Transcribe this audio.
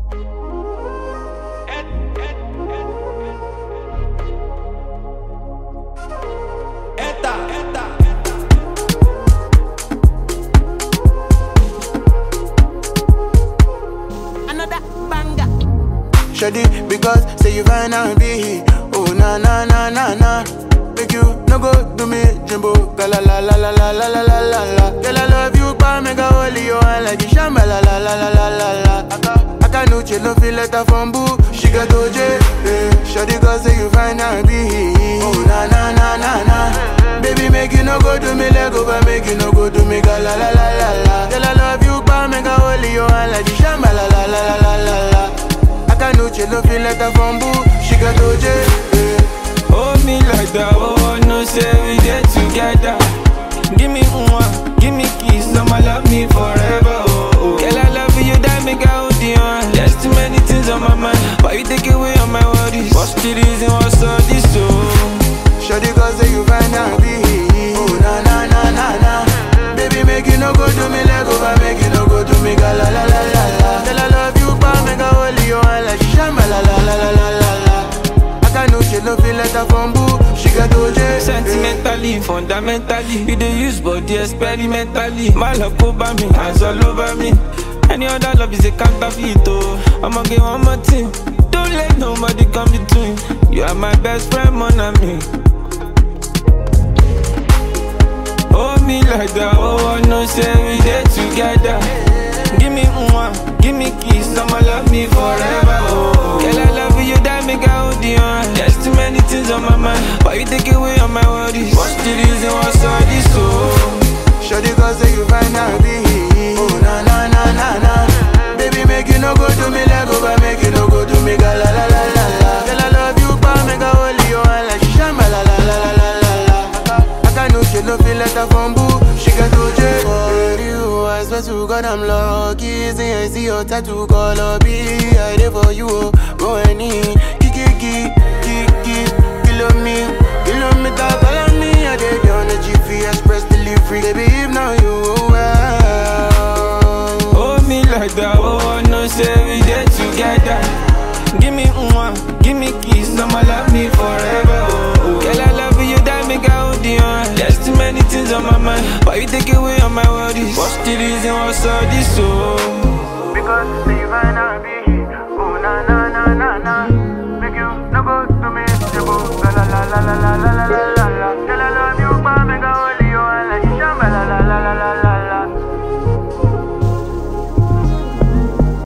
Another banger. Shady, because say you fine and be Oh na na na na na Make you no go do me jumbo Ga la la la la la la la la la la Girl I love you pa make a holy you and like you shamba la la la la la la la Aka Aka no chill no feel letter from boo She got OJ eh. Shady cause say you fine and be Oh na na na na na Baby make you no go do me leg over Make you no go do me ga la la la la la Girl I love you pa make a holy you and like you shamba la la la la la la la Akanuche no feel letter from boo She got OJ eh. Hold me like that, oh, no say we get together. Give me one, give me kiss, I'ma love me forever, oh, oh. Girl, I love you, that make I hold you on. There's too many things on my mind, but you take away all my worries. What's the reason, what's all this, oh? Shawty cause say you find out be Oh na na na na na Baby make you no go do me leg over Make you no go do me ga la la la la la Girl I love you pa make a holy you and like shamba la la la la la la la Akanuche no feel letter from boo She got OJ eh. Sentimentally, fundamentally, you dey use body experimentally. My love over me, hands all over me. Any other love is a counterfeit, oh. I'ma get one more thing. Don't let nobody come between. You are my best friend, mon ami. Hold me like that, oh, I know say we dey together. Give me one, give me kiss, I'ma love me forever, oh. Girl, I love you, that make I hold you on. There's too many things on my mind, but you take away all my worries. What's the reason, what's all this, oh? Shawty cause say you find out be Oh na na na na na Baby make you no go do me leg over Make you no go do me ga la la la la la Girl I love you pa make a holy you and like shamba la la la la la la la Aka no she no feel letter from boo She got OJ For you I swear to God I'm lucky See I see your tattoo color B I there for you oh Go any Kiki kiki kiki Kilo me Kilometer follow me I dey be on the GP Express delivery Baby if now you well Hold me like that, oh, I know say we dey together. Give me one, give me kiss, I'ma love me forever, oh. oh. Girl, I love you, that make I hold you on. There's too many things on my mind, but you take away all my worries. What's the reason, what's all this, oh? Because say you find out be